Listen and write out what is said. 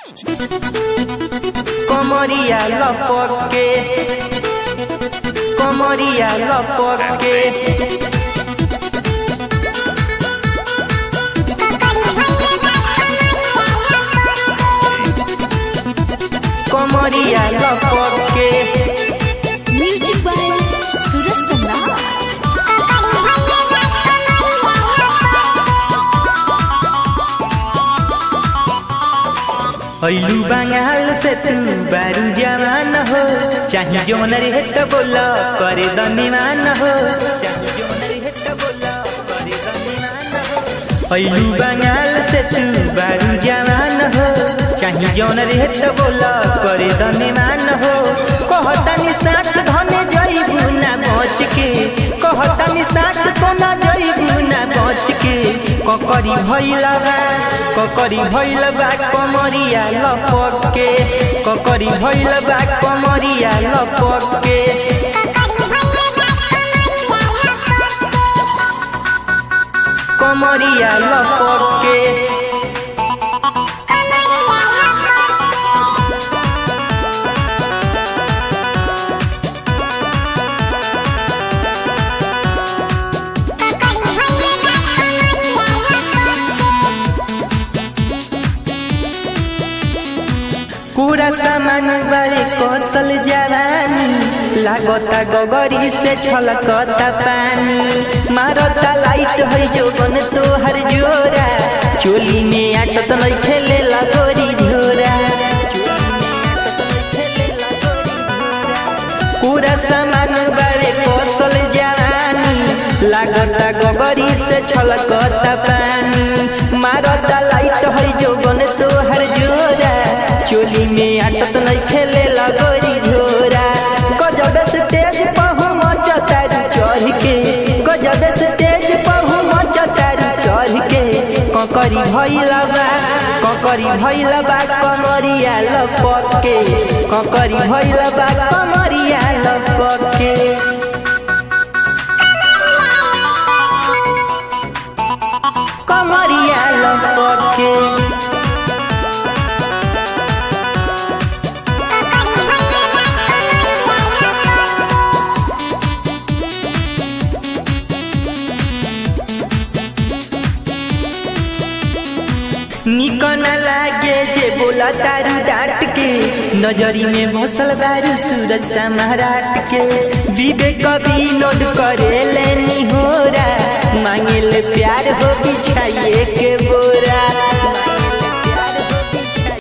Comoría Lopoque. Comoría Lopoque. Comoría Lopoque. Music by Suraj Samrat ऐलू बंगाल से तू बारू जवान हो चाहे जोन रे हेट बोल करे दनिमान हो चाहे जोन रे हेट बोल करे दनिमान हो ऐलू बंगाल से तू बारू जवान हो चाहे जोन रे हेट बोल करे दनिमान हो कहतानी साच धने जइबू ना बच के कहतानी साच सोना जइबू ना बच के ककरी भइला बा ककरी भइल बा कमरिया लपके ककरी भइल बा कमरिया लपके कमरिया लपके पूरा सामान बड़े कौशल जवानी लागता गगरी से छलकता पानी मारता लाइट है जोबन तोहर जोरा चोली में आटत नहीं खेले लगोरी झोरा पूरा सामान बड़े कौशल जवानी लागता गगरी से छलकता पानी मारता लाइट है जोबन तोहर जोरा चोली में आटत नहीं खेले लगोरी झोरा गजब से तेज पहु मचतारी चढ़ के गजब से तेज पहु मचतारी चढ़ के ककरी भइला बा ककरी भइला बा कमरिया लपके ककरी भइला बा कमरिया लपके कमरिया लपके निक न लागे जे बोला तारू डांट के नजरी में भसल बारू सूरज सम्राट के विवेक विनोद करे लेनी होरा मांगे ले प्यार हो बिछाइए के बोरा